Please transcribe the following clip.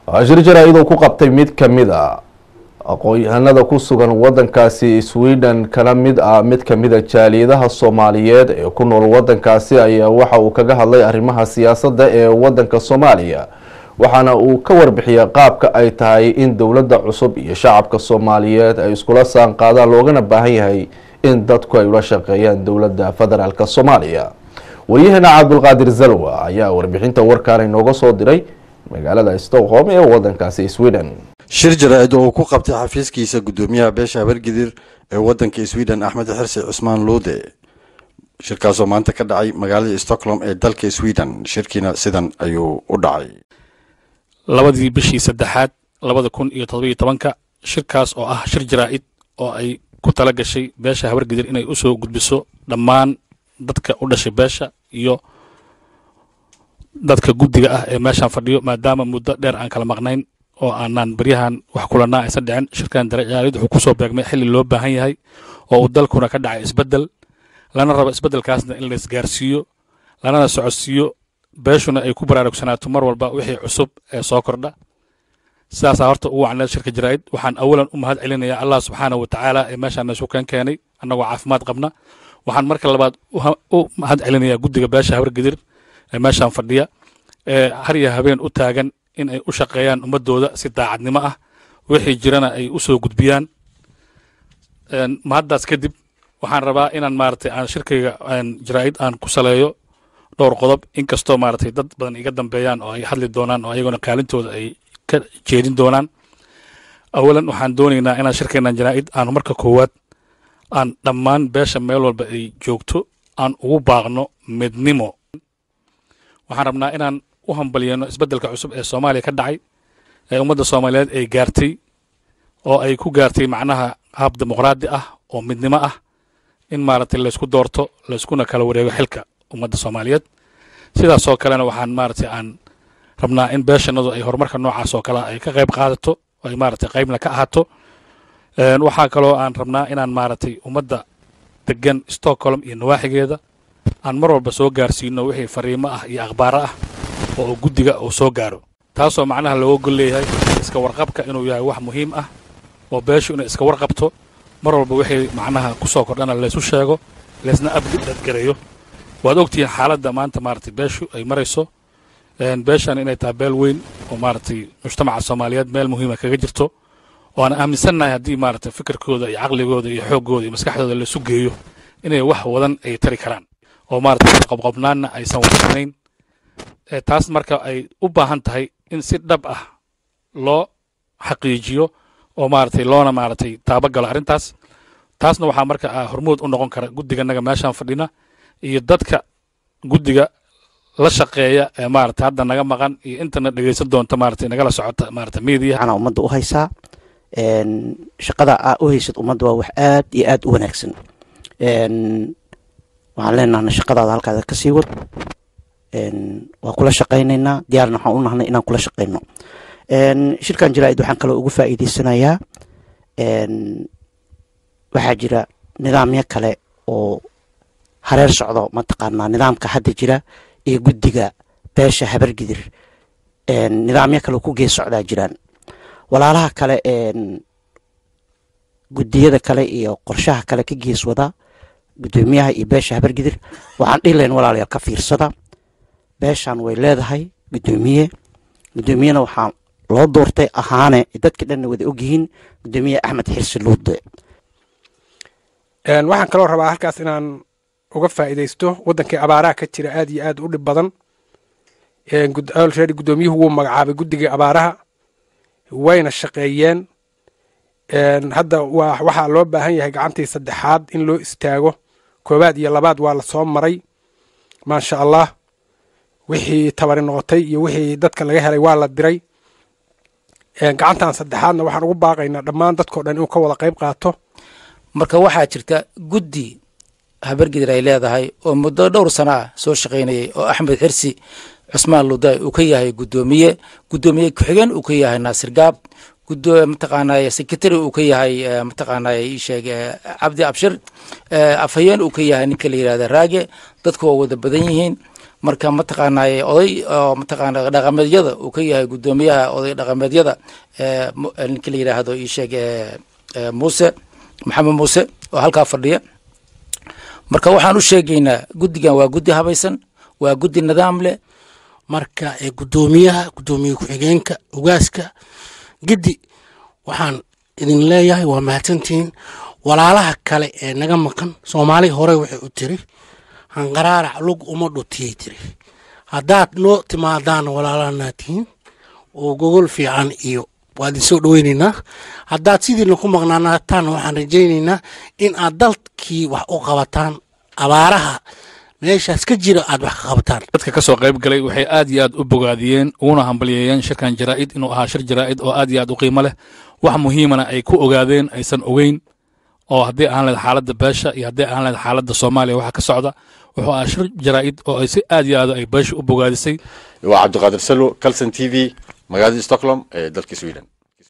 shir jaraa-id uu ku qabtay mid ka mid a aqoon-yahanada ku sugan wadankaasi sweden kana mid ah mid kamida jaaliyadaha soomaaliyeed ee ku nool wadankaasi ayaa waxa uu kaga hadlay arrimaha siyaasadda ee wadanka soomaaliya waxaana uu ka warbixiyay qaabka ay tahay in dowladda cusub iyo shacabka soomaaliyeed ay iskula saan qaadaan loogana baahan yahay in dadku ay ula shaqeeyaan dowladda federaalk soomaaliya waryaheena cabdulqaadir zalwa ayaa warbixinta warkaan inooga soo diray magaalada stockholm ee wadankaasi sweden shir jaraa-id oo uu ku qabtay xafiiskiisa guddoomiyaha beesha habargidir ee wadanka sweden axmed xirsi cusmaan luude shirkaasoo maanta ka dhacay magaalada stockholm ee dalka sweden shirkiina sidan ayuu u dhacay labadii bishii saddexaad labada kun iyo todobiyo tobanka shirkaas oo ah shir jaraa-id oo ay ku tala gashay beesha habargidir inay u soo gudbiso dhammaan dadka u dhashay beesha iyo dadka guddiga ah ee meeshaan fadhiyo maadaama muddo dheer aan kala maqnayn oo aanaan baryahan wax kulanaa aysan dhicin shirkan darajaalid wuxuu kusoo beegmay xilli loo baahan yahay oo uu dalkuna ka dhacay isbeddel lana rabo isbeddelkaasna in la isgaarsiiyo lanana socodsiiyo beeshuna ay ku baraarugsanaato mar walba wixii cusub ee soo kordha sidaasaa horta ugu wacneed shirka jaraa'id waxaan awalan u mahad celinayaa allah subxaanahu wa tacaala ee meeshaan isu keen keenay annagoo caafimaad qabna waxaan marka labaad u mahad celinayaa guddiga beesha habargedir ee meeshaan fadhiya ee har iyo habeen u taagan in ay u shaqeeyaan ummadooda si daacadnimo ah wixii jirana ay u soo gudbiyaan mahaddaas kadib waxaan rabaa inaan maaragtay aan shirkayga jaraa'id aan ku saleeyo dhowr qodob inkastoo maaragtay dad badan iga dambeeyaan oo ay hadli doonaan oo ayagona kaalintooda ay ka jeedin doonaan awalan waxaan doonaynaa inaan shirkeennan jaraa'id aan marka koowaad aan dhammaan beesha meel walba ay joogto aan ugu baaqno midnimo waxaan rabnaa inaan u hambalyeeno isbeddelka cusub ee soomaaliya ka dhacay ee ummadda soomaaliyeed ay gaartay oo ay ku gaartay macnaha hab dimuqraadi ah oo midnimo ah in maaragtay laysku doorto layskuna kala wareego xilka ummadda soomaaliyeed sidaasoo kalena waxaan maaragtay aan rabnaa in beeshanadu ay horumarka noocaas oo kale ay ka qayb qaadato oo ay maaragtay qaybna ka ahaato waxaa kaloo aan rabnaa inaan maaragtay ummadda degan stockholm iyo nawaaxigeeda aan mar walba soo gaarsiino wixii fariimo ah iyo akhbaaro ah oo uu guddiga uu soo gaaro taasoo macnaha looga gol leeyahay iska warqabka inuu yahay wax muhiim ah oo beeshu inay iska warqabto mar walba wixii macnaha ku soo kordhana laysu sheego laysna abdadgareeyo waad ogtihiin xaaladda maanta maaragtay beeshu ay marayso beeshan inay tahay beel weyn oo maaragtay mujtamaca soomaaliyeed meel muhiima kaga jirto oo aan aaminsannahay haddii maaragtay fikirkooda iyo caqligooda iyo xooggooda iyo maskaxdooda laysu geeyo inay wax wadan ay tari karaan oo maaragtay qobqobnaanna aysan wadsanayn taas marka ay u baahan tahay in si dhab ah loo xaqiijiyo oo maaragtay loona maaragtay taabagalo arrintaas taasna waxaa marka hormood u noqon kara guddiganaga meeshaan fadhina iyo dadka guddiga la shaqeeya ee maaragtay hadda naga maqan iyo intana dhegeysan doonta maaragtay nagala socota maaragtay media ana ummadda u haysaa shaqada aa u haysad ummadda waa wax aad iyo aad u wanaagsan waxaan leenahna shaqadaada halkaada ka sii wad waa kula shaqaynaynaa diyaarna waxaan u nahnay inaan kula shaqayno shirkan jaraa'id waxaan kaloo ugu faa'iideysanayaa waxaa jira nidaamyo kale oo hareer socdo mataqaanaa nidaamka hadda jira iyo guddiga beesha habargidir nidaamyo kale ku gees socdaa jiraan walaalaha kale guddiyada kale iyo qorshaha kale ka gees wada guddoomiyaha iyo beesha habargidir waxaan dhihi lahayn walaalayaal ka fiirsada beeshan way leedahay guddoomiye guddoomiyena waxaa loo doortay ahaane dadka dhanna wada ogyihiin guddoomiye axmed xirsi luude waxaan kaloo rabaa halkaas inaan uga faa'iidaysto waddankii abaaraha ka jira aad iyo aad u dhib badan already guddoomiyuhu wuu magacaabay guddigii abaaraha wayna shaqeeyeen hadda waxaa loo baahan yahay gacantii saddexaad in loo istaago koowaad iyo labaad waa la soo maray maasha allah wixii tabari noqotay iyo wixii dadka laga helay waa la diray gacantan saddexaadna waxaan ugu baaqaynaa dhammaan dadkao dhan inuu ka wada qayb qaato marka waxaa jirta guddi habargidir ay leedahay oo muddo dhowr sano ah soo shaqaynayay oo axmed xirsi cusmaan luday uu ka yahay guddoomiye guddoomiye ku-xigeen uu ka yahay naasir gaab mataqaanay secretary uu ka yahay mataqaanay sheeg cabdi abshir afhayeen uu ka yahay ninka la yihahda raage dadku waa wada badan yihiin marka mataqaanaaye oday oo mataqaana dhaqameedyada uu ka yahay guddoomiyaha oday dhaqameedyada ee mu- ee ninka la yidhaahdo ii sheeg ee ee muuse maxamed muuse oo halkaa fadhiya marka waxaan u sheegaynaa guddigan waa guddi habaysan waa guddi nidaam leh marka ee guddoomiyaha guddoomiye ku-xigeenka ogaaska giddi waxaan idin leeyahay waa mahadsantihiin walaalaha kale ee naga maqan soomaali hore waxay u tiri hanqaraarac lug uma dhutiyay tiri haddaad noo timaadaan walaalahana tihiin oo gogol fiican iyo waa idin soo dhoweynaynaa haddaad sidiina ku maqnaanaataan waxaan rajaynaynaa in aad dalkii wax u qabataan abaaraha meeshaas ka jira aad wax ka qabataan dadka ka soo qayb galay waxay aad iyo aad u bogaadiyeen uguna hambalyeeyeen shirkan jaraa'id inuu ahaa shir jaraa'id oo aad iyo aad u qiimo leh wax muhiimana ay ku ogaadeen aysan ogeyn oo haddii ahaan lahayd xaaladda beesha iyo haddii ahaan lahayd xaaladda soomaaliya waxa ka socda wuxuu ahaa shir jaraa'id oo ay si aad iyo aad ay beesha u bogaadisay waa cabdiqaadir salo calson t v magaalada stockholm ee dalka sweden